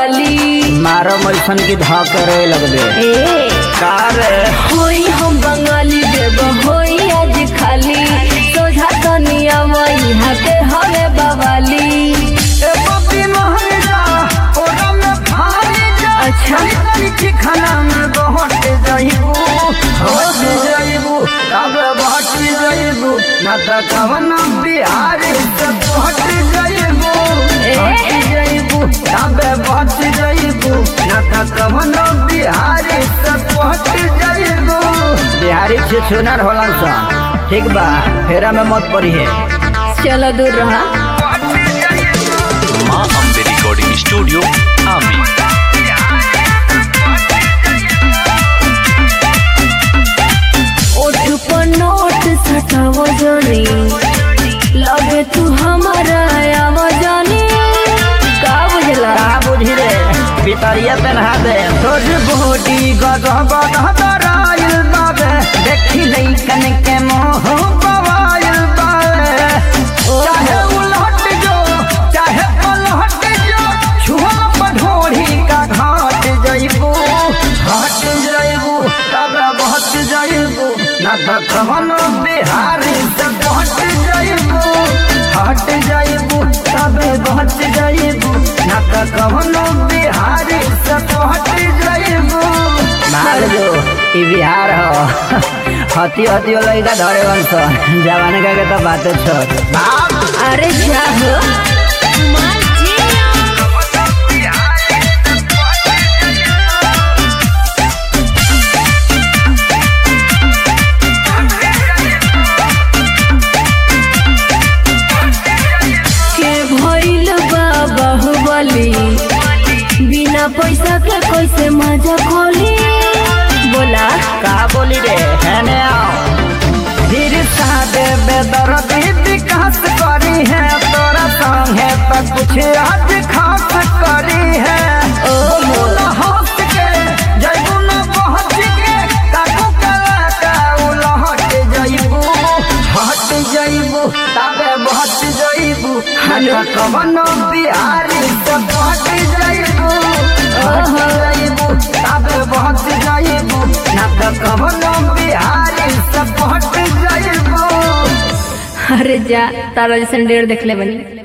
बवाली मारो मैसन की धा करे लगबे ए कार होई हम बंगाली देव होई आज खाली सोझा तनिया वही हाथे हवे बवाली ए बबी मोहनिया ओरा में फारी जा अच्छा तनी खाना में बहुत जाइबू बहुत जाइबू तब बहुत जाइबू ना त कवन बिहार से बहुत जाइबू ए? बहुत जाइबू तब बहुत जाइबू ना त कवन बिहार से बहुत जाइबू बिहारी से सुनर होला सा ठीक बा फेरा में मत पड़ी है चलो दूर रहा माँ अम्बे रिकॉर्डिंग स्टूडियो आमी ओठ पर नोट सटाव जानी लगे तू हमारा आवाजानी का बुझला का बुझी रे पितरिया पहना दे तोर बॉडी गदह गदह दराइल बाबे देखी लइकन के मोह बवाइल बाबे चाहे उलट जो चाहे पलट जो छुआ पढ़ोड़ी का घाट जइबू घाट जइबू तब बहुत जइबू ना त कवन बिहारी से बहुत जइबू हट जइबू तब बहुत जइबू ना त कवन बिहारी से बहुत जइबू मार जो ई बिहार हो हती हती लइका धरे वंश जवान का के तो बात छोड़ अरे जा हो के भइल बा बाहुबली बिना पैसा के कैसे मजा खोली बोला का बोली रे हैने आओ धीर सादे बेदर्दी विकास करी है तोरा संगे तो कुछ आज खास करी है ओ। बोला हंस के जइबू न पहुंच के काकू कला का उलहट जइबू हट जइबू तबे बहट जइबू हट कवन बिहारी से पहट जइबू हट जइबू तबे बहट जइबू ना त कवन बिहारी से पहट जइबू अरे जा तारा जैसन डेढ़ देख ले बनी